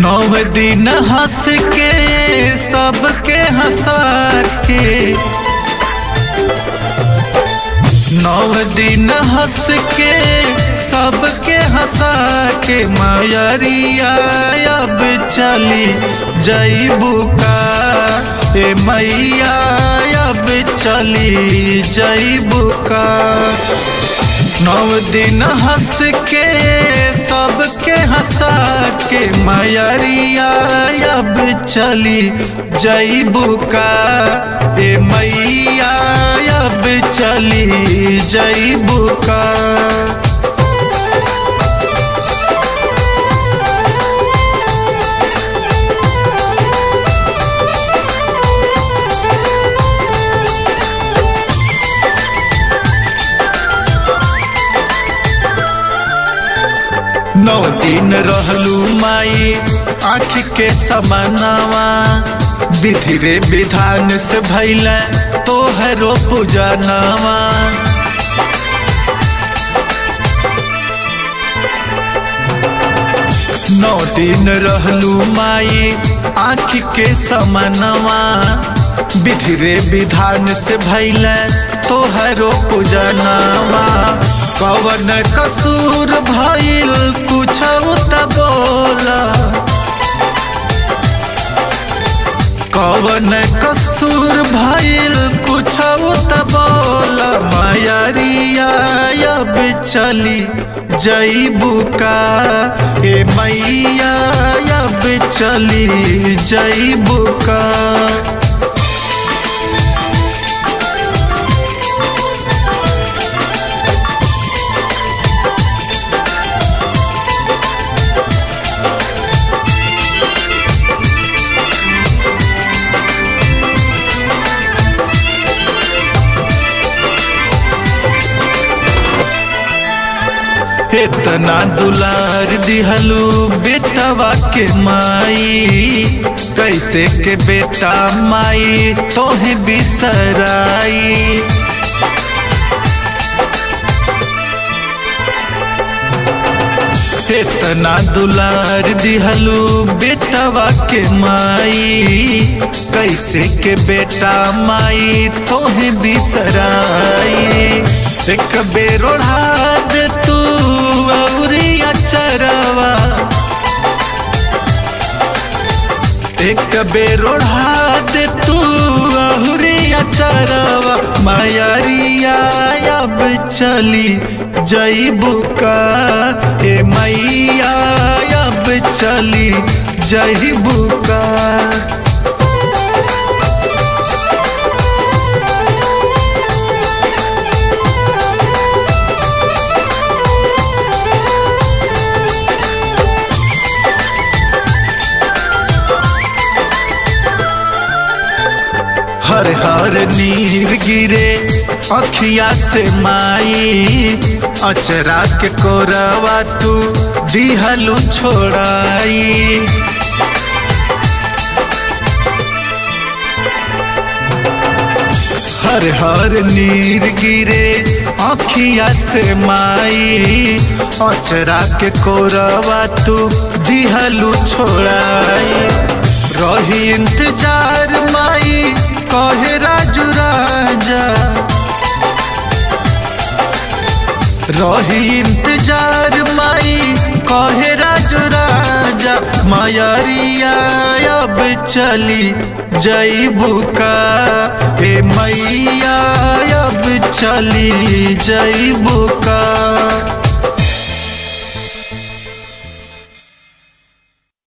नौ दिन हंस के सबके हंसा के नौ दिन हंस के सबके हंसा के मायरिया अब चली जईबू का ए मैया अब चली जईबू का नौ दिन हंस के सबके हंसा के मैरिया अब चली जईबू का ए मैया अब चली जईबू का नौ दिन रहलू माई आँख के समानावा विधि रे विधान से भैल तोहरो पूजनावा नौ दिन रहलू माई आँख के समानवा विधि रे विधान से भैल तोहरो पूजनावा कवन कसूर भइल कुछ त बोला कवन कसूर भइल कुछ त बोला मायरिया अब चली जईबू का ए मैया अब चली जईबू का इतना दुलार दिहलू बेटवा के माई कैसे के बेटा माई तोहे बिसराई इतना दुलार दिहलू बेटवा के माई कैसे के बेटा माई तोहे बिसराई एक बेर ओढ़ा दे तू औरी अचरवा एक बेर ओढ़ा दे तू औरी अचरवा मायरिया अब चली जईबू का ए मैया अब चली जईबू का हर हर नीर गिरे अखिया से माई अचरा के कोरवा तू दिहलू छोड़ाई हर हर नीर गिरे अखिया से माई अचरा के कोरवा तू दिहलू छोड़ाई रही इंतजार माई कहे राजू राजा रही इंतजार माई कहे राजू राजा मायरिया अब चली जईबू का ए मैया अब चली जईबू का